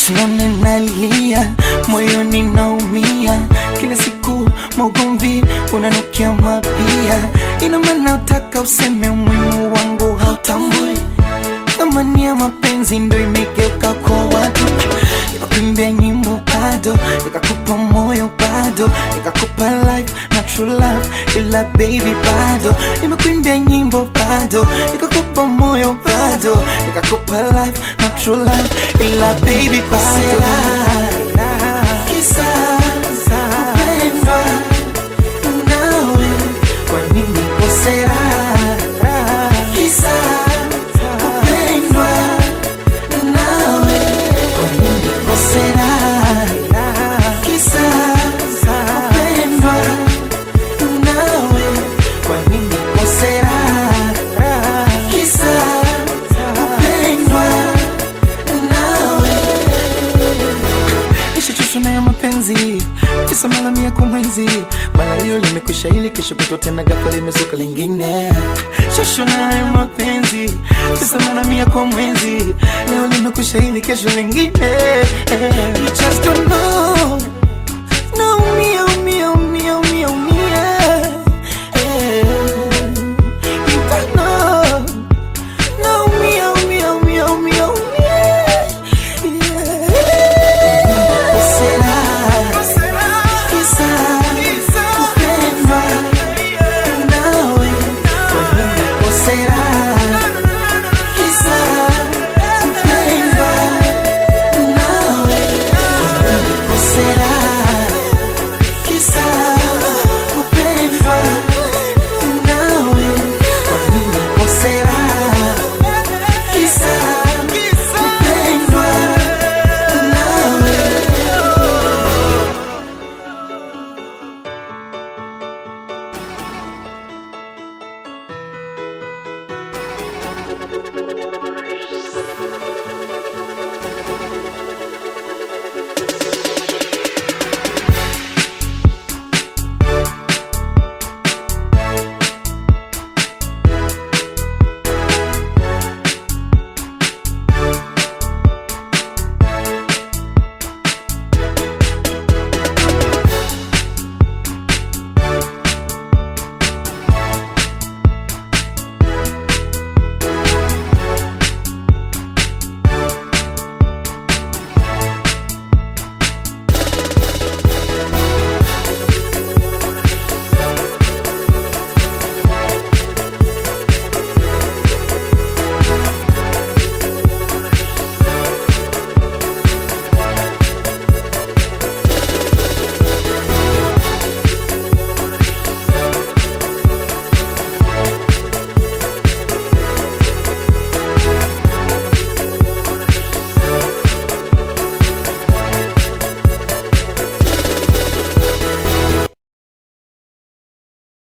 usione nalia, moyoni naumia, kila siku maugomvi unanukia mapia. Ina maana utaka useme umuhimu wangu hautambui, thamani ya mapenzi ndo imegeuka kwa watu. Nikakuimbia nyimbo bado, nikakupa moyo bado, nikakupa life na true love, ila baby bado. Nimekuimbia nyimbo bado, nikakupa moyo bado, nikakupa life na true love, ila baby bado. Kisa kupendwa nawe, kwa nini kosera? Kisa kupendwa nawe, kwa nini kosera? Kisa kupendwa nawe, kwa nini kosera? Kisa kupendwa nawe nishachoshwa na ya mapenzi kisa mara mia kwa mwezi mara hiyo limekwisha ili kesho kutwa tena ghafla limezuka lingine choshwa na ya mapenzi kisa mara mia kwa mwezi leo limekwisha ili kesho lingine you just don't know